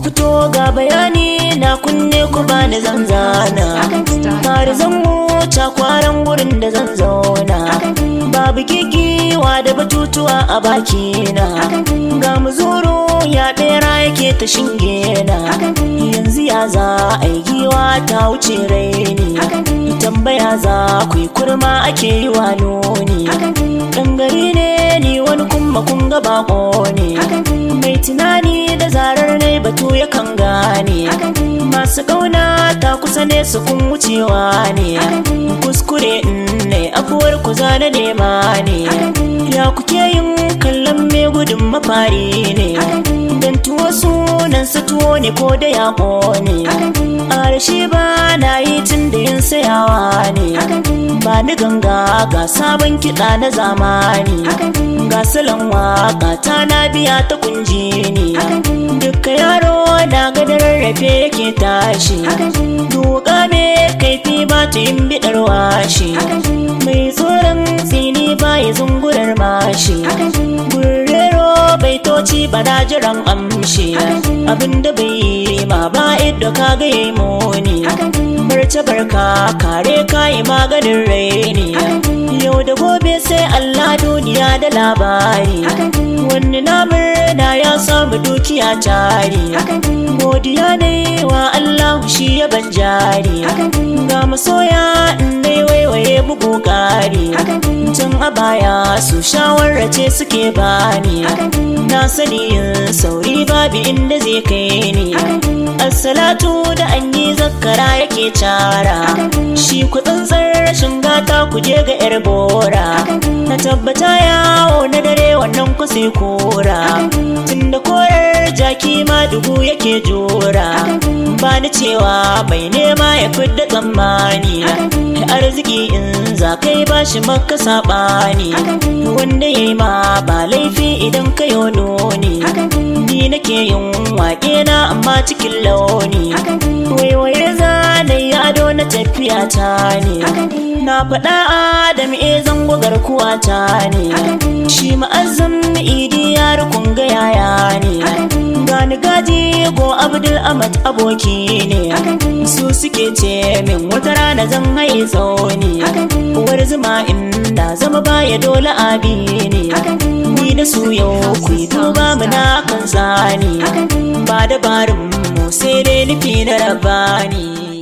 fito ga bayani na kunne ku bani zanzana tare zan wuce kwaran gurin da zan zauna babu gigiwa da batutuwa a bakina ga muzuru ya bera yake ta shinge na yanzu ya za a yi giwa ta wuce raini tambaya za ku yi kurma ake yi wa nuni ɗan gari ne ni wani kuma kun ga bako ne mai tunani da zarar ne batu yakan gane masu ƙauna ta kusa ne su kun wucewa ne kuskure ne afuwar ku zana nema ne ya kuke yin kallon mai gudun mafari ne dan tuwo sunan su tuwo ne ko da yaƙo ne a rashi ba na yi tun da yin sayawa ne ba ni ganga ga sabon kiɗa na zamani ga salon waka ta na biya ta kunji ne duka yaro na gadar rarrafe yake tashi duka me kaifi ba ta yin biɗar washi mai tsoron tsini ba ya zungurar mashi gurrero baitoci ba na jiran amshi abinda bai yi ma ba idda ka ga yi muni barce barka kare kayi maganin raini yau da gobe sai Allah duniya da labari wani na murna ya samu dukiya tari godiya ne wa Allah shi ya ban jari ga masoya dai waiwaye bugu kari tun a baya su shawarrace suke bani na sani yin sauri babu inda zai kai ni assalatu da an yi zakara yake cara shi ku tsantsar rashin gata ku je ga yar bora na tabbata yawo na dare wannan ku sai kora tunda korar jaki ma dubu yake jora ba ni cewa mai nema ya fidda tsammani arziki in za kai ba shi maka saɓani wanda ya yi ma ba laifi idan ka yi noni ni nake yin waƙe na amma cikin launi waiwaye zanayi ado na tafiya ta ne na faɗa adam e zango garkuwa ta ne shi ma'azzam idi ya rukun ga yaya ne gani gaji go abdul ahmad aboki ne su suke ce min wata rana zan haye tsauni uwar zuma inda zama baya dole abi ne ni da su yau ku yi duba muna kan zani ba dabarin mu sai dai nufi na rabani